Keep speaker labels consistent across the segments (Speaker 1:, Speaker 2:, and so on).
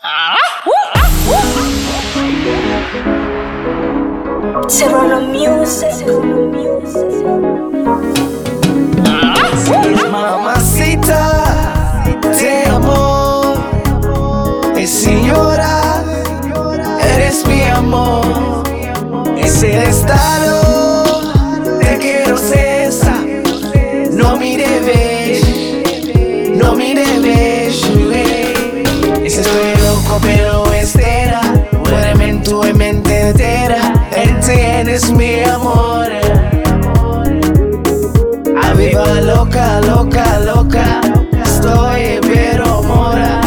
Speaker 1: Serrano Music.
Speaker 2: Mamacita, te amo. Eh, señora, eres mi amor. Es el estado de quiero cesar. No me debes, no me debes. eh. Ese estoy loco, pero espera. Muéreme en tu mente entera. Él tienes mi amor. A viva loca, loca, loca. Estoy pero mora.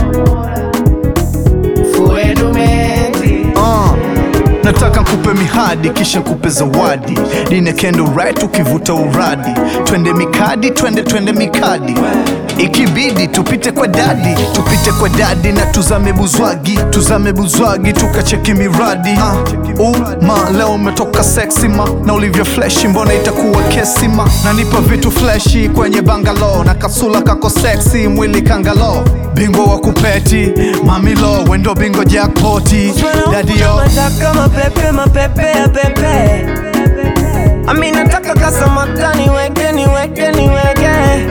Speaker 2: Fue tu mente.
Speaker 3: Uh, nataka nkupe mihadi kisha nkupe zawadi dine kendo right ukivuta uradi twende mikadi twende twende mikadi ikibidi tupite kwa dadi tupite kwa dadi na tuzame buzwagi tuzame buzwagi tukacheki miradi uh, uma leo umetoka seksi ma na ulivyo fleshi mbona itakuwa kesi ma nanipa vitu fleshi kwenye bangalo na kasula kako seksi mwili kangalo bingwa wa kupeti mamilo wendo bingo jackpoti dadio
Speaker 2: Nataka mapepe, mapepe ya pepe. Ami nataka kasamata niweke, niweke, niweke.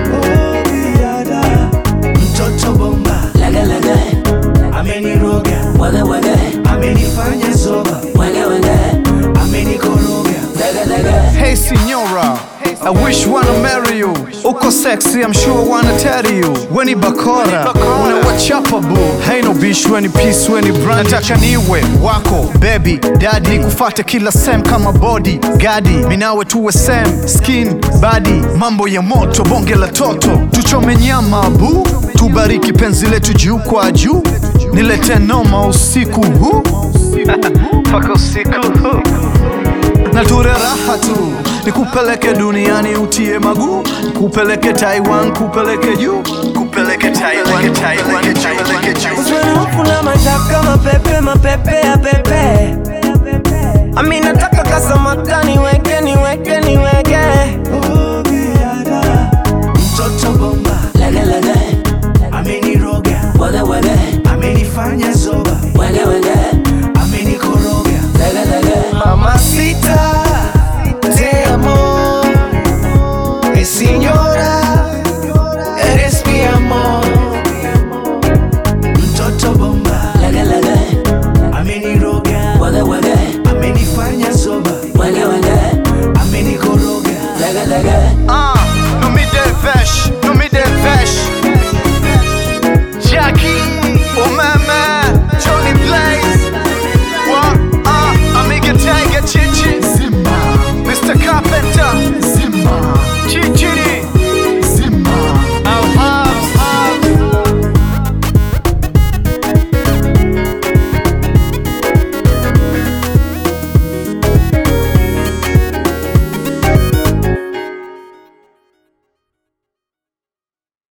Speaker 2: Mtoto bomba
Speaker 4: Lege lege,
Speaker 2: ameniroga,
Speaker 4: wege wege,
Speaker 2: amenifanya zoba,
Speaker 4: wege wege,
Speaker 2: amenikoroga.
Speaker 4: lege lege.
Speaker 3: Hey signora, I wish wanna marry you. Uko sexy, I'm sure wanna tell you. Weni bakora, unawachapa boo. Hey no bish, weni peace, weni brand. Nataka niwe wako, baby, daddy. Nikufate kila sem kama body, gadi. Minawe tuwe same, skin, body. Mambo ya moto, bonge la toto. Tuchome nyama boo. Tubariki penzi letu juu kwa juu. Nilete noma usiku huu. Paka usiku huu na ture raha tu nikupeleke duniani utie maguu kupeleke taiwan kupeleke juu kupeleke taiwan taiwan kupeleke juu
Speaker 2: Uswenofu na mataka mapepe, mapepe ya pepe. Ami nataka kasamata niweke, niweke, niweke. Mtoto bomba
Speaker 4: Lege lege,
Speaker 2: ameniroga,
Speaker 4: wege wege,
Speaker 2: amenifanya zoba,
Speaker 4: wege wege,